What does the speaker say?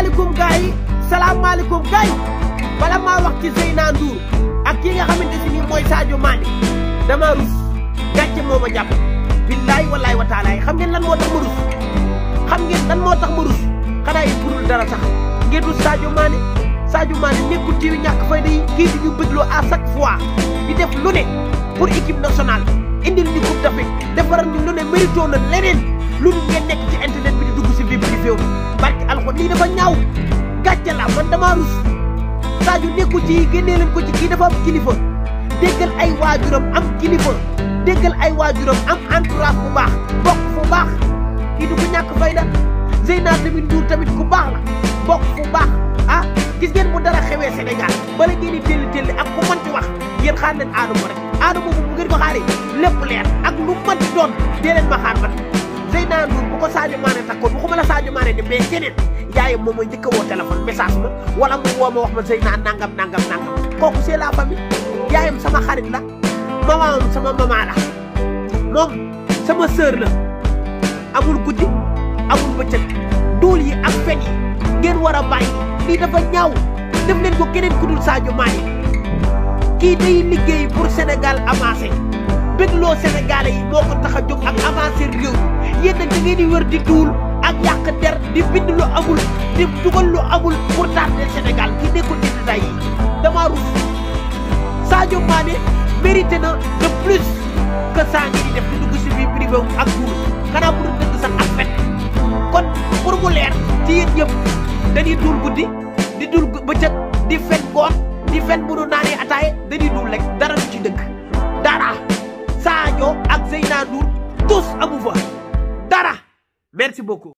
salaamaaleykum gars yi salaamaaleykum gars yi bala maa wax ci Zeyna Ndour ak ki nga xamante si nii mooy Sadio Mané dama rus gàcce moo ma jàpp billaay wallaay wa taalaay xam ngeen lan moo tax ma rus xam ngeen lan moo tax ma rus xanaa yi budul dara sax ngeen rus Sadio Mané Sadio Mané nekkul ci yu ñàkk fayda yi kii di ñu bëggloo à chaque fois di def lu ne pour équipe nationale indil ñu coupe d'Afrique defaral ñu lu ne mérito na leneen lu ñu ngeen nekk ci internet bi di dugg si vie privée barki alxuraan lii dafa ñaaw gàcce la man damaa rus Sadio nekkul ci yi génnee leen ko ci kii dafa am kilifa déggal ay waajuram am kilifa déggal ay waajuram am entourage bu baax bokk fu baax kii du ko ñàkk fayda Zeyna tamit Ndour tamit ku baax la bokk fu baax ah gis ngeen bu dara xewee Sénégal bala ngeen di telli telli ak ku mënti wax yéen xaar leen Adamo rek Adamo bu ngeen ko xaaree lépp leer ak lu mënti doon dee leen ma xaar man Zeyna Ndour bu ko Sadio Mané takkoon waxuma la Sadio Mané ne mais keneen yaayam moom mooy njëkk a woo téléphone message ma wala mu woo ma wax ma Zeyna nangam nangam nangam kooku c'est la famille yaayam sama xarit la mamam sama mama la moom sama sœur la amul guddi amul bëccëg duul yi ak fen yi ngeen war a bàyyi lii dafa ñaaw def leen ko keneen ku dul Sadio Mané kii day liggéey pour Sénégal avancé bégloo Sénégalais yi moo ko tax a jóg ak avancé réew yéen nag da ngeen di wër di duul ak yàq der di bind lu amul di dugal lu amul pour tardé Sénégal kii nekkul ci détail yi dama rus Sadio Mané mérité na de plus que saa ngi di def di dugg si vie privé ak duul xanaa bu dul dëgg sax ak fen kon pour mu leer ci yéen ñëpp dañuy duul guddi di duul bëccëg di fen ngoon di fen bu nu naanee ataaye dañuy duul rek dara du ci dëgg dara Sadio ak Zeyna Ndour tous amu fa dara merci beaucoup